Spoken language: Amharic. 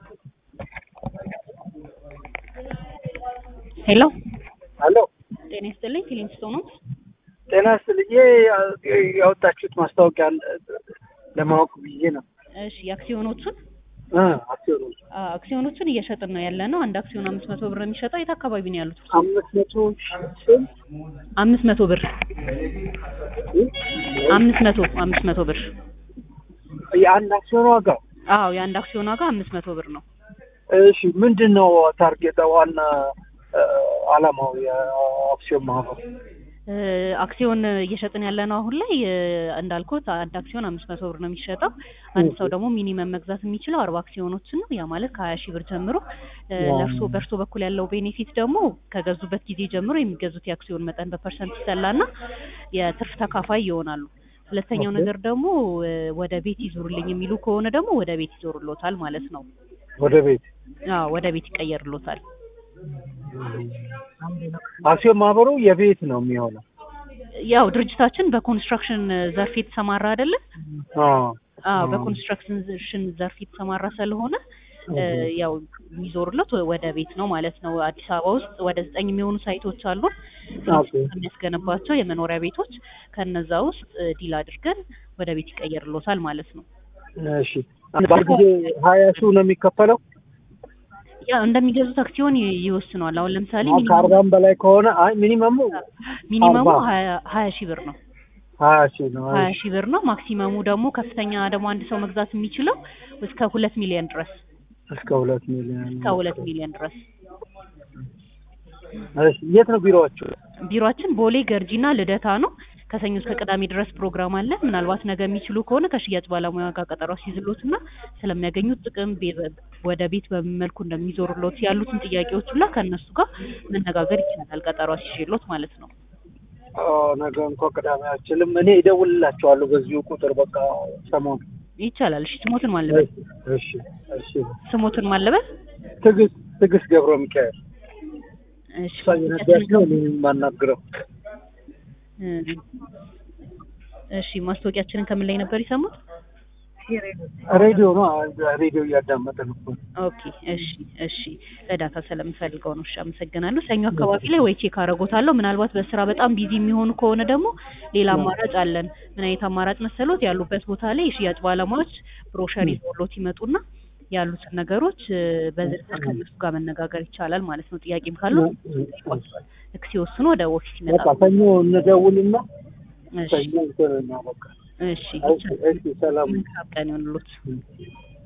ሄሎ አሎ ጤና ይስጥልኝ ፊሊንግስቶን ነው። ጤና ይስጥልኝ። ይሄ ያወጣችሁት ማስታወቂያ ለማወቅ ብዬ ነው። እሺ የአክሲዮኖቹን እ አክሲዮኖች አ፣ አክሲዮኖቹን እየሸጥን ነው ያለ ነው። አንድ አክሲዮን አምስት መቶ ብር ነው የሚሸጠው። የት አካባቢ ነው ያሉት? አምስት መቶ ሺህ አምስት መቶ ብር አምስት መቶ አምስት መቶ ብር የአንድ አክሲዮን ዋጋ አዎ የአንድ አክሲዮን ዋጋ አምስት መቶ ብር ነው። እሺ፣ ምንድን ነው ታርጌት ዋና እ፣ አላማው የአክሲዮን ማህበር? እ፣ አክሲዮን እየሸጥን ያለ ነው አሁን ላይ እ፣ እንዳልኩት አንድ አክሲዮን አምስት መቶ ብር ነው የሚሸጠው። አንድ ሰው ደግሞ ሚኒመም መግዛት የሚችለው አርባ አክሲዮኖችን ነው። ያ ማለት ከሀያ ሺህ ብር ጀምሮ እ፣ ለእርሶ በእርሶ በኩል ያለው ቤኔፊት ደግሞ ከገዙበት ጊዜ ጀምሮ የሚገዙት የአክሲዮን መጠን በፐርሰንት ይሰላና የትርፍ ተካፋይ ይሆናሉ። ሁለተኛው ነገር ደግሞ እ፣ ወደ ቤት ይዞሩልኝ የሚሉ ከሆነ ደግሞ ወደ ቤት ይዞሩሎታል ማለት ነው። ወደ ቤት አዎ ወደ ቤት ይቀየርሎታል። አክሲዮን ማህበሩ የቤት ነው የሚሆነው። ያው ድርጅታችን በኮንስትራክሽን ዘርፍ የተሰማራ አይደለም? አዎ አዎ በኮንስትራክሽን ዘርፍ የተሰማራ ስለሆነ እ፣ ያው የሚዞሩለት ወደ ቤት ነው ማለት ነው። አዲስ አበባ ውስጥ ወደ ዘጠኝ የሚሆኑ ሳይቶች አሉን ኦኬ። የሚያስገነባቸው የመኖሪያ ቤቶች ከነዛ ውስጥ እ፣ ዲል አድርገን ወደ ቤት ይቀየርሎታል ማለት ነው። እሺ፣ በአንድ ጊዜ ሀያ ሺህ ነው የሚከፈለው። ያው እንደሚገዙት አክሲዮን ይ- ይወስነዋል። አሁን ለምሳሌ አሁን ከአርባም በላይ ከሆነ አይ ሚኒመሙ ሚኒመሙ አርባ ሀያ ሀያ ሺህ ብር ነው። ሀያ ሺህ ነው። ሀያ ሺህ ብር ነው። ማክሲመሙ ደግሞ ከፍተኛ ደግሞ አንድ ሰው መግዛት የሚችለው እስከ ሁለት ሚሊዮን ድረስ እስከ ሁለት ሚሊዮን እስከ ሁለት ሚሊዮን ድረስ። እሺ፣ የት ነው ቢሮዎቹ? ቢሮአችን ቦሌ ገርጂና ልደታ ነው። ከሰኞ እስከ ቅዳሜ ድረስ ፕሮግራም አለ። ምናልባት ነገ የሚችሉ ከሆነ ከሽያጭ ባለሙያ ጋር ቀጠሮ ሲይዝሎትና ስለሚያገኙት ጥቅም ቤ- ወደ ቤት በምን መልኩ እንደሚዞሩሎት ያሉትን ጥያቄዎች ሁላ ከእነሱ ጋር መነጋገር ይቻላል። ቀጠሮ ሲይዝሎት ማለት ነው። ኦ፣ ነገ እንኳ ቅዳሜ አልችልም። እኔ እደውልላቸዋለሁ በዚሁ ቁጥር በቃ ሰሞኑን። ይቻላል። እሺ ስሞትን ማለበል እሺ፣ እሺ። ስሞትን ማለበል ትዕግስት ትዕግስት ገብረ ሚካኤል እሺ እሷ እየነዳች ነው እኔ የማናግረው። እ፣ እሺ ማስታወቂያችንን ከምን ላይ ነበር የሰሙት? ሬዲዮ ነው ሬዲዮ እያዳመጥን እኮ ነው። ኦኬ እሺ እሺ ለዳታ ስለምፈልገው ነው። እሺ አመሰግናለሁ። ሰኞ አካባቢ ላይ ወይ ቼክ አደርጎታለሁ። ምናልባት በስራ በጣም ቢዚ የሚሆኑ ከሆነ ደግሞ ሌላ አማራጭ አለን። ምን አይነት አማራጭ መሰሎት? ያሉበት ቦታ ላይ የሽያጭ ባለሙያዎች ብሮሸር ይዞሎት ይመጡና ያሉትን ነገሮች እ፣ በዝርዝር ከእነሱ ጋር መነጋገር ይቻላል ማለት ነው። ጥያቄም ካለው ልክ ሲወስኑ ወደ ኦፊስ በቃ ይመጣሉ። ሰኞ እንደውልና እሺ ሰኞ እንትን እናበቃ። እሺ እሺ፣ እሺ፣ ሰላም መልካም ቀን ይሁንልዎት።